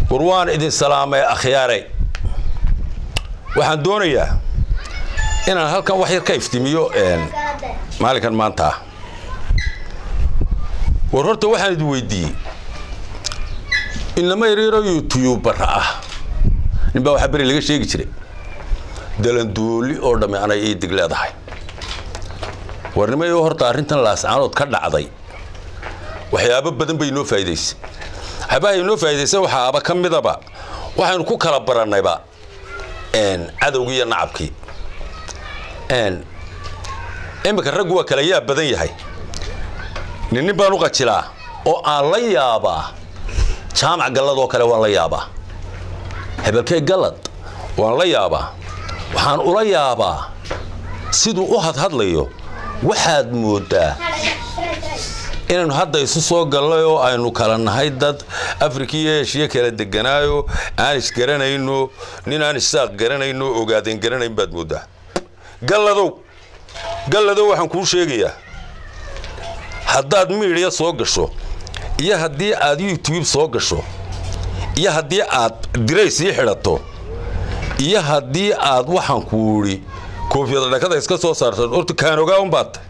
war waan idin salaamay akhyaare waxaan doonayaa inaan halkan wax yar ka iftimiyo maalinkan maanta ah war horta waxaan idin weydiiyey inlama yaryaro youtubara ah ninbaa waxaa beri laga sheegi jiray dalanduuli oo dhamme anay ii dig leedahay warnimayo horta arrintan laascaanood ka dhacday waxyaabo badan bay inoo faa'iidaysay waxyaabaha inoo faa'iidaysay waxaaba ka midaba waxaynu ku kala barannayba cadowgii iyo nacabkii iminka raggu waa kala yaab badan yahay nin nin baan u qajilaa oo aan la yaabaa jaamac gallad oo kale waan la yaabaa hebelkee gallad waan la yaabaa waxaan ula yaabaa siduu u hadhadlayo waxaad mooddaa inaynu hadda isu soo gallay oo aynu kala nahay dad afrika iyo eshiya kala deganaayo aan isgaranayno nin aan isaaq garanayno ogaadeen garanayn baad mooddaa galladow galladow waxaan kuu sheegayaa haddaad miidhiya soo gasho iyo haddii aad youtube soo gasho iyo haddii aad dirays ii xidhato iyo haddii aad waxaan ku idhi koofiyada dhakada iska soo saarto horta kaan ogaa unbaad tahay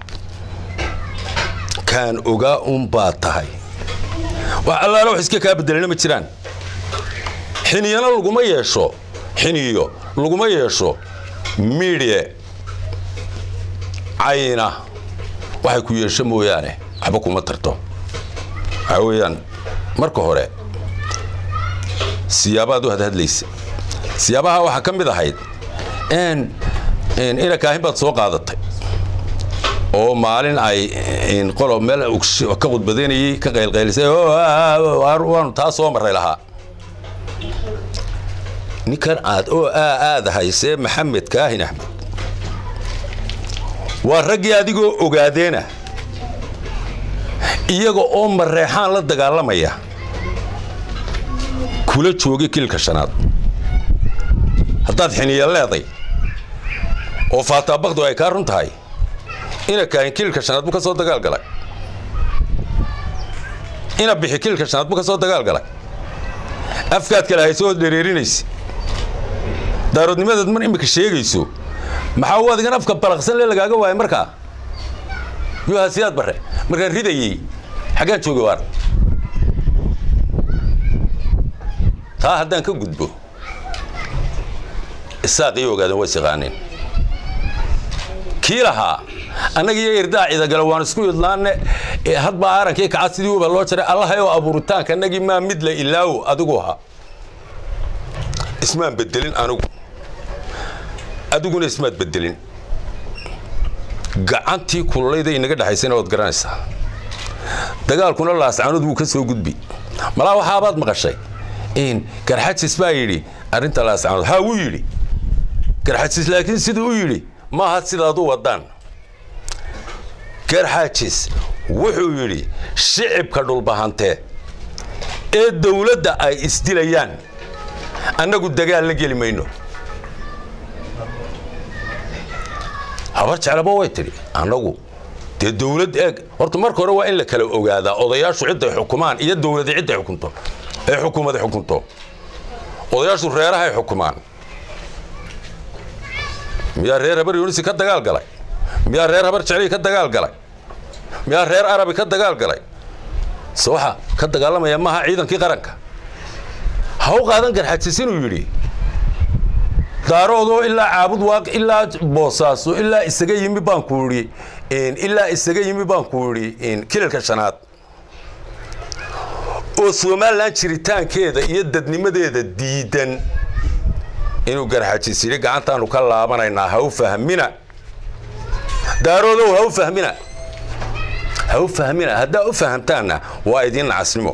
kaan ogaa unbaad tahay wax allaala wax iska kaa bedelana ma jiraan xiniyana laguma yeesho xiniyo laguma yeesho miidhiye cayna waxay ku yeesho mooyaane waxba kuma tarto waxaa weeyaan marka hore siyaabaad u hadhadlaysa siyaabaha waxaa ka mid ahayd ina kaahin baad soo qaadatay oo maalin ay qolo meel ka khudbadaynayay ka qaylqaylisay waanu taa soo marray lahaa ninkan aad oo aada haysee maxamed kaahin axmed waa raggii adigoo ogaadeena iyaga oo mareexaan la dagaalamaya kula joogay kilka shanaad haddaad xiniya leeday oo faataabakdu ay kaa run tahay ina kaahin kilka shanaad buu ka soo dagaal galay ina bixi kilka shanaad buu ka soo dagaal galay afkaad kale hayso ood dhereerinaysa daaroodnimadaad mar imika sheegayso maxaa u adigan afka balaqsan le lagaaga waayay markaa yuhasiyaad barre markaan ridayey xaggaan jooga waar taa haddaan ka gudbo isaaq iyo ogaadan way siqaaneen kii lahaa annaga iyo irdaa cidagale waan isku idlaanne hadbaa aarankii kacad sidii uba loo jaray allahayoo abuuritaanka annagii maa mid la ilaawo adigu ahaa ismaan bedelin anigu adiguna ismaad bedelin gacantii kululayda inaga dhexaysana waad garanaysaa dagaalkuna laascanood wuu ka soo gudbi malaa waxaabaad maqashay garxajis baa yidhi arrinta laascanood haa wuu yidhi garxajis laakiin siduu u yidhi maaha sidaad u wadaan garxajis wuxuu yidhi shicibka dhulbahantee ee dawladda ay isdilayaan annagu dagaal la geli mayno habar jeclaba way tidhi annagu dee dawlad eeg horta marka hore waa in la kala ogaadaa odayaashu cidday xukumaan iyo dawladi cidday xukunto ee xukuumada xukunto odayaashu reerahay xukumaan miyaa reer habar yunisi ka dagaal galay miyaa reer habar jeclii ka dagaal galay miyaa reer arabi ka dagaal galay se waxa ka dagaalamaya maaha ciidankii qaranka ha u qaadan garxajis inuu yidhi daaroodoo ilaa caabud waaq ilaa boosaaso ilaa isaga yimi baan ku idhi ilaa isaga yimi baan ku idhi kilalka shanaad oo somalilan jiritaankeeda iyo dadnimadeeda diidan inuu garxajis yidhi gacantaanu ka laabanaynaa ha u fahmina daaroodow ha u fahmina ha u fahmina haddaa u fahamtaanna waa idiin nacasnimo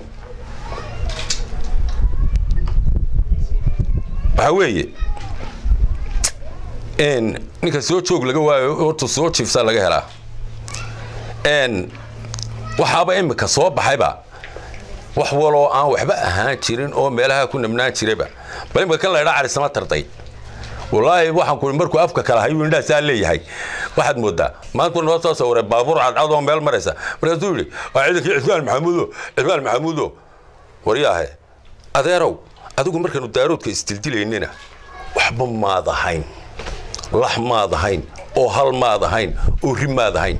waxaa weeye ninka soo joog laga waayo horta soo jiifsaa laga helaa waxaaba imika soo baxayba wax waloo aan waxba ahaan jirin oo meelaha ku nabnaan jirayba bal imika kan laydhaa carisama tarday wallaahi waxaan ku markuu afka kala hayu indhaasaa leeyahay waxaad moodaa maanta noo soo sawiray baabuur cadcad oo meel maraysa markaasuu yidhi waa ciidankii cismaan maxamuudo cismaan maxamuudo waryaahe adeerow adigu markaanu daaroodka isdildilaynana waxba maad ahayn lax maad ahayn oo hal maad ahayn oo ri maad ahayn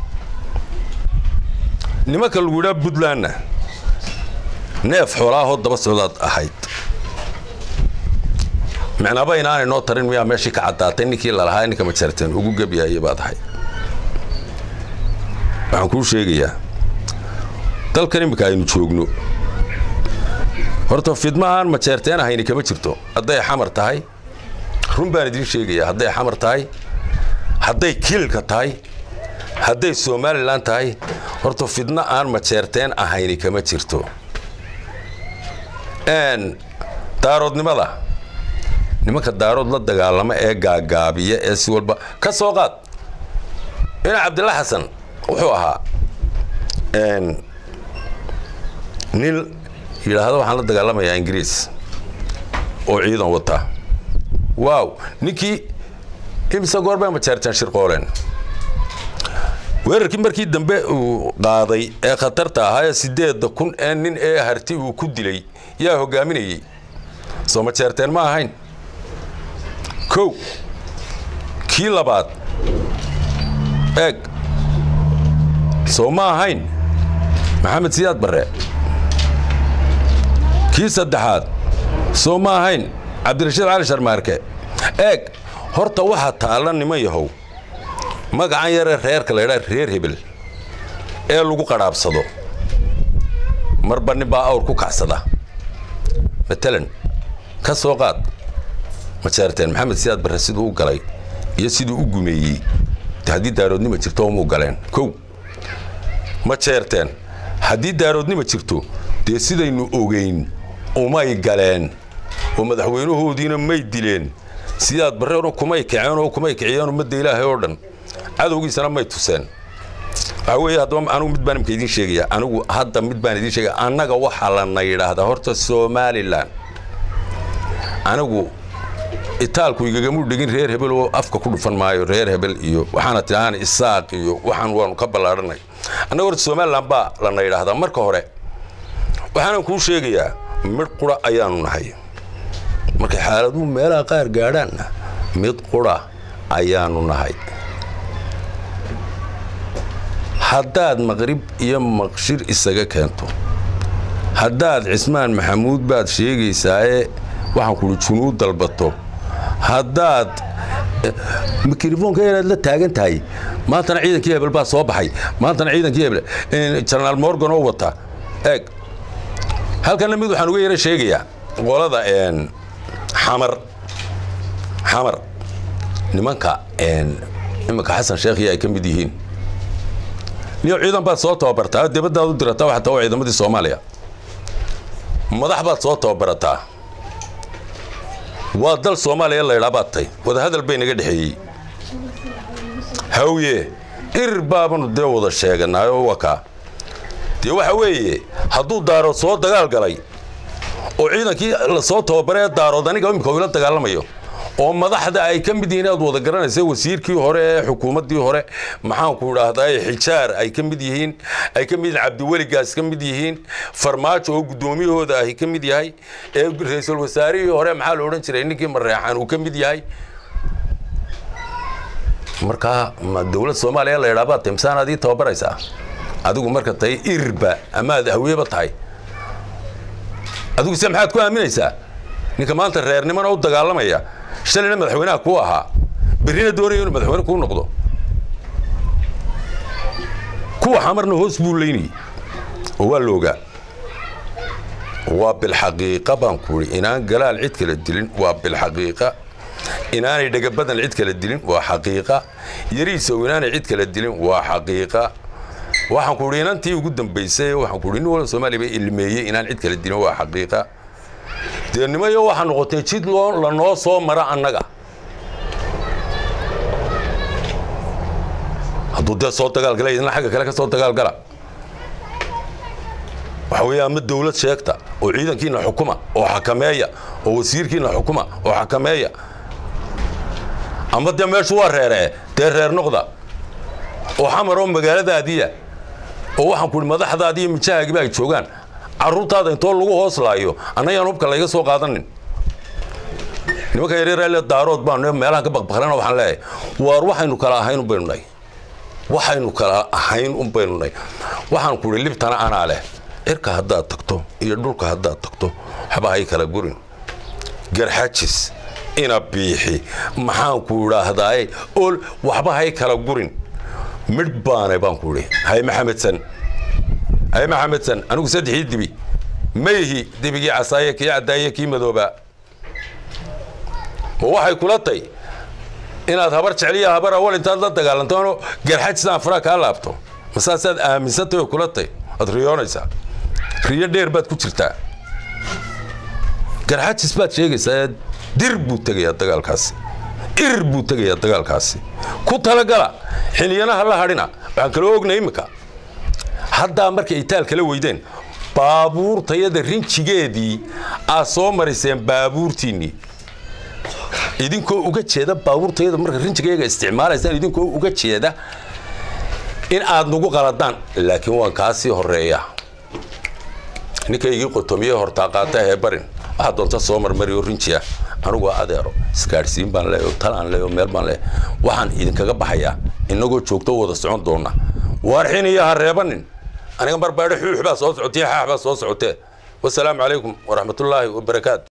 nimanka lagu yidhaa puntlandna neef xoolaahoo daba socdaad ahayd micnaaba inaanay noo tarin miyaa meeshii ka caddaatay ninkii lalahaa ninka majarteen ugu gebyahaye baad ahayd waxaan kuu sheegayaa dalkan iminka aynu joogno horta fidmahaan majeerteen ahayni kama jirto hadday xamar tahay run baan idiin sheegayaa hadday xamar tahay hadday kiilka tahay hadday somalilan tahay horta fidno aan majeerteen ahayni kama jirto daaroodnimada nimanka daarood la dagaalama ee gaagaabiya ee si walba ka soo qaad ina cabdilla xasan wuxuu ahaa nin yidhaahdo waxaan la dagaalamayaa ingiriis oo ciidan wata waaw ninkii imise goorbay majeerteen shirqooleen weerarkii markii dambe uu qaaday ee khatarta ahaa ee sideedda kun ee nin ee harti uu ku dilay yaa hogaaminayey soo majeerteen ma ahayn kow kii labaad eeg soo ma ahayn maxamed siyaad barre kii saddexaad soo ma ahayn cabdirashiid cali sharmaarke eeg horta waxaa taalla niman yahow magacan yaree reerka la ydhaa reer hebel ee lagu qadhaabsado marba nin baa awr ku kacsada matalan ka soo qaad majeerteen maxamed siyaad barre siduu u galay iyo siduu u gumeeyey haddii daaroodnima jirto umuu galeen kow ma jeerteen haddii daaroodnima jirto dee sidaynu ogeyn umay galeen oo madaxweynahoodiina may dileen sidaad barreeno kumay kaceen oo kumay kiciyeen ummadda ilaahay oo dhan cadowgiisana may tuseen waxaa weeye haddaba anigu mid baan imka idiin sheegaya anigu hadda mid baan idiin sheegaya annaga waxaa lana yidhaahdaa horta somalilan anigu itaalku igagamu dhegin reer hebel oo afka ku dhufan maayo reer hebel iyo waxaana tidhahaan isaaq iyo waxaan waanu ka ballaadhanay annaga horta somalilan baa lana yidhaahdaa marka hore waxaanan kuu sheegayaa mid qura ayaanu nahay markay xaaladuhu meelaha qaar gaadhaanna mid qura ayaanu nahay haddaad maqrib iyo maqshir isaga keento haddaad cismaan maxamuud baad sheegaysaaee waxaan kuhi junuud dalbato haddaad mikrofoonka inaad la taagan tahay maantana ciidankii hebel baa soo baxay maantana ciidankii hebel jenaraal morgan oo wata eeg halkanna mid waxaan uga yara sheegayaa qolada xamar xamar nimanka iminka xasan sheekhiya ay ka mid yihiin niyo ciidan baad soo tababartaa dibaddaad u dirataa waxaa taa ciidamadii soomaaliya madax baad soo tababarataa waa dal soomaaliya laydhaa baad tay wadahadal bay naga dhexeeyey hawye irir baabanu dee wada sheeganaayoo wakaa dee waxa weeye hadduu daarood soo dagaal galay oo ciidankii lasoo tababaree daarood aniga imika ila dagaalamayo oo madaxda ay ka mid yihiin aad wada garanaysa wasiirkii hore ee xukuumaddii hore maxaanku idhaahdaa xijaar ay ka mid yihiin ay ka mid yihiin cabdiweligaas ka mid yihiin farmaajo oo guddoomiyahooda ahi ka mid yahay ee ra-iisul wasaarihii hore maxaa la odhan jiray ninkii mareexaan uu ka mid yahay markaa ma dowlad soomaaliya la yidhaa baad tay misaan adii tababaraysaa adigu marka tahay irirba amaad hawiyeba tahay adigu se maxaad ku aaminaysaa ninka maanta reernimana u dagaalamaya shalayna madaxweynaha kuu ahaa berrina doonaya inuu madaxweyne kuu noqdo kuwa xamarna hoos buu leynayay oo waa loogaa waa bilxaqiiqa baan ku idhi inaan galaal cid kala dilin waa bilxaqiiqa inaanay dhagabadan cid kala dilin waa xaqiiqa yariisow inaanay cid kala dilin waa xaqiiqa waxaan ku idhi inantii ugu dambaysay waxaan ku idhi nin walba soomaaliya ba ilmeeyey inaan cid kala dilin waa xaqiiqa dee nimayo waxaa noqotay jid loo lanoo soo mara annaga hadduu dee soo dagaalgala idina xagga kale ka soo dagaalgala waxa weeye ama dawlad sheegta oo ciidankiina xukuma oo xakameeya oo wasiirkiina xukuma oo xakameeya ama dee meeshu waa reeree dee reer noqda oo xamar oo magaaladaadiya oo waxaan ku idhi madaxdaadi iyo mijahaagiba ay joogaan carruurtaada intoo lagu hoos laayo annayaan hubka layga soo qaadanin nimankan yaryar daarood baanu meelahan ka baqbaqlana waxaan leeyahay waar waxaynu kala ahayn un baynu nahay waxaynu kala ahayn un baynu nahay waxaan ku idhi libtana anaa leh cirka haddaad tagto iyo dhulka haddaad tagto waxba hay kala gurin garxajis ina biixi maxaan ku idhaahdaaye ol waxba hay kala gurin midh baanay baan ku idhi hay maxamedsan hay maxamedsan anigu saddexii dibi mayhi dibigii casaaye kii caddaaye kii madoobaa ma waxay kula tay inaad habar jecliya habar awal intaad la dagaalantoonoo garxajisaan faraha kaa laabto masaasaad aaminsantay oo kula tay waad riyoonaysaa riyo dheer baad ku jirtaa garxajis baad sheegaysaa dir buu tegayaa dagaalkaasi ir buu tegayaa dagaalkaasi ku talagala xiliyanaha la hadhina waxaan kaloo ognay iminka haddaa markay itaal kala weydeen baabuurtayada rinjigeedii aad soo mariseen baabuurtiinnii idinkoo uga jeeda baabuurtayada marka rinjigayga isticmaalaysaan idinkoo uga jeeda in aad nagu qaladaan laakiin waan kaa sii horeeya ninkaygii qotomiye hortaa qaata hee barin waxaa doonta soo marmariyo rinjiya anigu adeero isgaadhsiin baan leeyo talaan leeyo meel baan leeyo waxaan idinkaga baxayaa inagoo joogto wada socon doona waarxin iyo ha reebanin aniga marbaadho xuux baa soo socotee xaax baa soo socotee wasalaamu calaykum waraxmatullaahi wabarakaatu